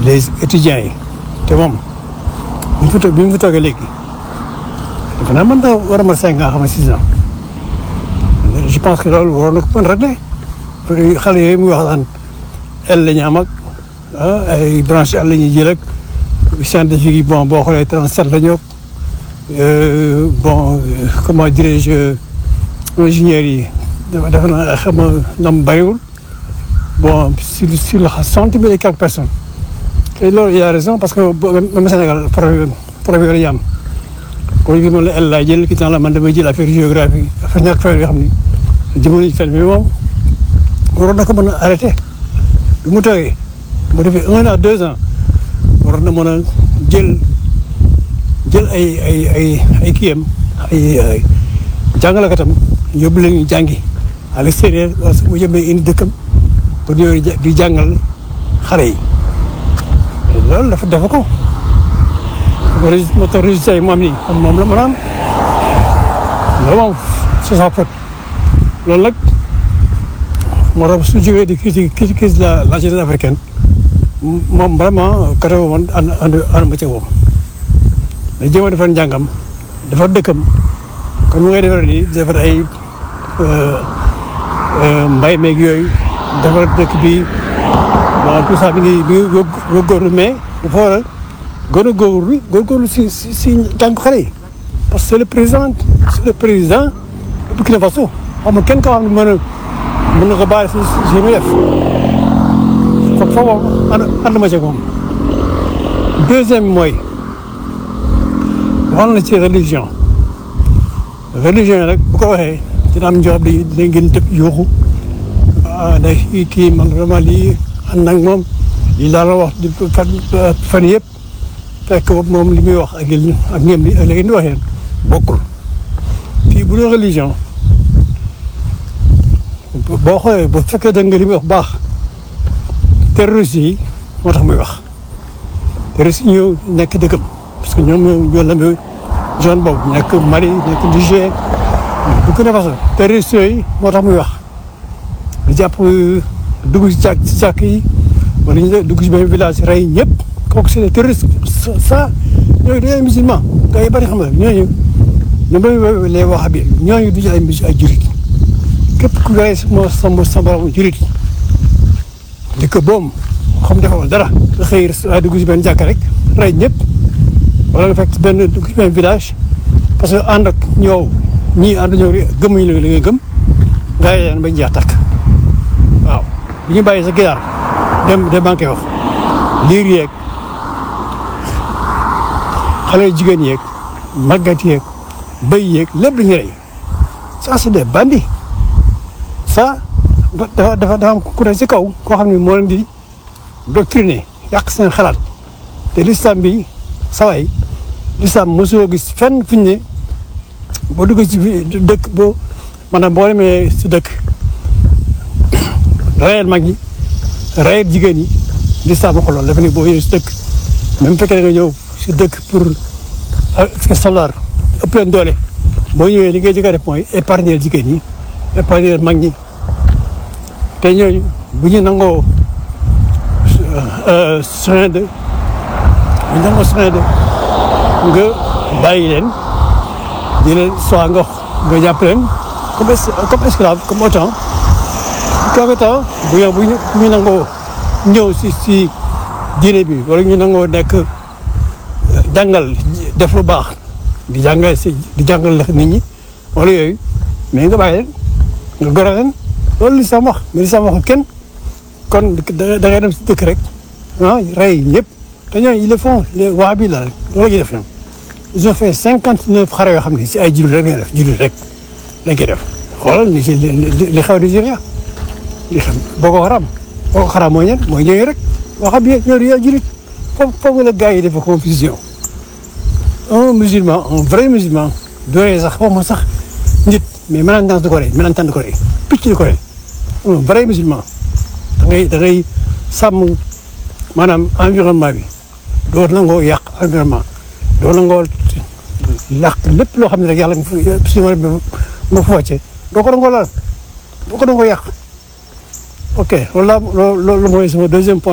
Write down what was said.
les étudiants yi te moom bi mu fi toog bi mu fi toogee léegi defe naa mën na war a mën cinq ans xam nga six ans je pense que loolu waroon na ko mën régler parce que xale yooyu muy wax daan el la ñu am ak ah ay branche el la ñuy jël ak scientifique yi bon boo xoolee 37 la ñu bon comment dirais-je ingénieurs yi dafa dafa naa xam nga ñoom bariwul bon sur sur la cent mille et quelques personnes te loolu il a raison parce que même Sénégal problème problème yooyu la ñu am kon li moom la el laa jël ki temps la man damay jël affaire géographie affaire ñàkk fayda yoo xam ni jëmale ci fen bi moom waroon na ko mën a arrêté bi mu toogee mu defee un an deux ans waroon na mën a jël jël ay ay ay ay kiyam ay jàngalakatam yóbbu leen ñu jàngi à l'extérieur parce que mu jëmee indi dëkkam pour ñëw di jàngal xale yi loolu dafa dafa ko moo tax résultat yi mu am nii moom la mën a am loolu moom c'est sa faute loolu nag moo tax su jógee di critiquer crise la la jeunesse africaine moom vraiment côté boobu man ànd ànd ànd ma ci moom da jéem a defar njàngam defar dëkkam kon mu ngay defar nii defar ay mbay meeg yooyu defar dëkk bi bon tout ça mi ngi mi ngi góorgóorlu mais dafa war a gën a góorgóorlu góorgóorlu si si si jàng xale yi parce que c'est le président c'est le président de Burkina Faso xam nga kenn koo xam ne mën a mën na ko bàyyi si si muy def foofu foofu ànd ànd ma ci moom deuxième mooy wax na ci religion religion yi rek bu ko waxee dina am ñoo xam ne dinañ gën tëb yuuxu ah day kii man vraiment lii ànd nag moom lii laa la wax di fan fan yëpp fekk moom li muy wax ak yéen ak ñoom li ak li ngeen di waxee bokkul fii bu dee religion boo xoolee bu fekkee da nga li muy wax baax terroristes yi moo tax muy wax terroristes yi ñëw nekk dëkkam parce que ñoom ñoo lëmbee zone boobu nekk Mali nekk Niger Burkina Faso terroristes yooyu moo tax muy wax di jàpp dugg ci càkk ci càkk yi wala ñu dugg ci benn village rey ñëpp kooku c'est des terroristes ça ñooñu dañoo ay musulman gars yi bari xam nga ñooñu ñoom lay wax bi ñooñu du ay mus ay jurit képp ku rey moo sama sama borom jurit di ko boom xam defoo dara nga xëy waaye dugg ci benn jàkk rek rey ñëpp wala nga fekk benn dugg ci benn village parce que ànd ak ñëw ñii ànd ñëw gëmuñu la li nga gëm nga leen bañ jeex takk waaw bu ñu bàyyi sa ginaar dem dem banque wax liir yeeg xale jigéen yeeg màggat yeeg bëy yeeg lépp lu ñu rey ça c'est des bandits ça dafa dafa dafa am ku ne ci kaw koo xam ne moo leen di doctriner yàq seen xalaat te l'islam bi saway l'islam mosoo gis fenn fu ñu ne boo dugg ci dëkk boo maanaam boo demee si dëkk rayal mag ñi rayal jigéen ñi l'islam waxul loolu dafa ne boo ñëwee si dëkk même fekkee nga ñëw si dëkk pour salaar ëpp leen doole boo ñëwee li ngay jëkk a def mooy épargner jigéen ñi épargner mag ñi te ñooñu bu ñu nangoo soin de bu ñu nangoo soin de nga bàyyi leen di leen soit nga nga jàpp leen comme comme esclave comme autant quelque temps bu ñu bu ñu nangoo ñëw si si diine bi wala ñu nangoo nekk jàngal def lu baax di jàngal si di jàngal nit ñi wala yooyu mais nga bàyyi leen nga goro leen loolu li sam wax mais li sam waxul kenn kon da ngay dem si dëkk rek ah rey ñëpp te ñooñu ils le font les waa bi la rek loolu la ñuy def ñoom ils ont fait cinquante neuf xare yoo xam ne si ay jullit rek lañ def jullit rek lañ koy def xoolal li ci li xew Nigéria li xam Boko Haram Boko Haram mooy ñan mooy ñooñu rek waa xam ne ñoo di jullit foofu foofu la gars yi def confusion un musulman un vrai musulman dooree sax xaw ma sax nit mais melantance du ko rey melantance du ko rey picc du ko rey un vrai musulman da ngay da ngay sàmm maanaam environnement bi doo nangoo yàq environnement doo nangoo yàq lépp loo xam ne rek yàlla nga fa si ma ma fa wàcce doo ko nangoo laal doo ko nangoo yàq ok loolu laa loolu mooy sama deuxième point